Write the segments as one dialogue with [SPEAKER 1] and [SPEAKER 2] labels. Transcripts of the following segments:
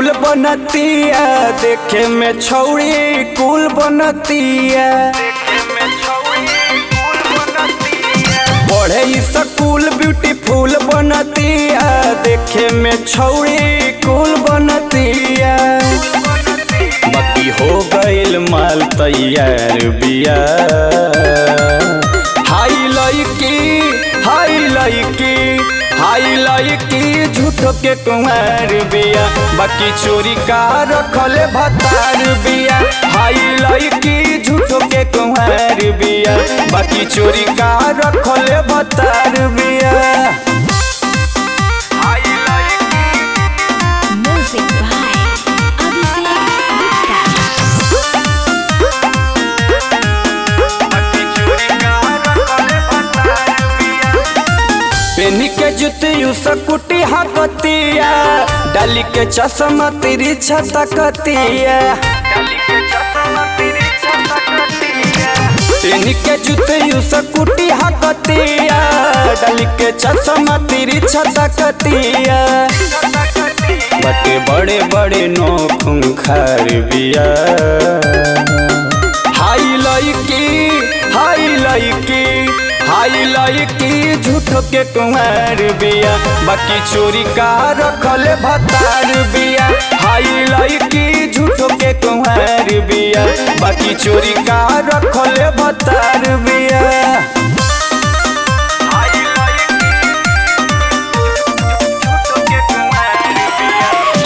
[SPEAKER 1] फूल बनतिया देखे में छौड़ी कुल बनतिया पढ़े स्कूल ब्यूटीफुल बनतिया देखे में छौड़ी कुल बनतिया बाकी हो गइल माल तैयार बिया हाई लड़की हाई लड़की हाई लड़की झूठो के कुमार बिया बाकी चोरी का रखले भतार बिया हाई लड़की झूठो के कुमार बिया बाकी चोरी का रखले भतार बिया हाई लड़की
[SPEAKER 2] Music by Abhishek Gupta.
[SPEAKER 1] पेनी के जुतियु सकुटी हकतिया डाली के चश्मा तेरी छतकतिया पेनी के जुतियु सकुटी हकतिया डाली के चश्मा तेरी छतकतिया बटे बड़े बड़े नोखुं खार बिया हाई लड़की हाई लड़की हाई लड़की झूठो के कुमार बिया बाकी चोरी का रखले भतार बिया हाई लड़की झूठो के कुमार बिया बाकी चोरी का रखले भतार बिया हाई लड़की झूठो के कुमार बिया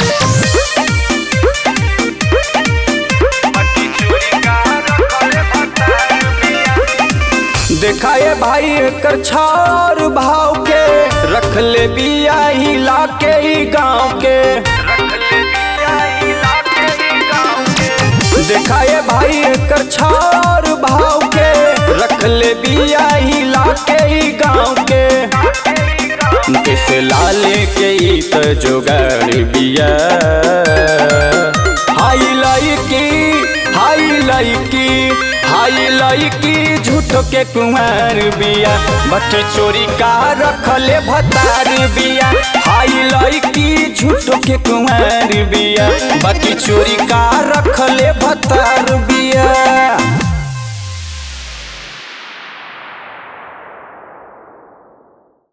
[SPEAKER 1] बाकी चोरी का रखले भतार बिया देखा ये भाई एकर छार भाव के रख ले बिया हिला के ही गाँव के देखा ये भाई एकर छार भाव के रख ले बिया हिला के ही गाँव के कैसे लाले के ही तो जोगाड़ बिया हाई लड़की हाई लड़की हाई लड़की झूठो के कुमार बिया बट चोरी का रखले भतार बिया हाई लड़की झूठो के कुमार बिया बाकी चोरी का रखले भतार बिया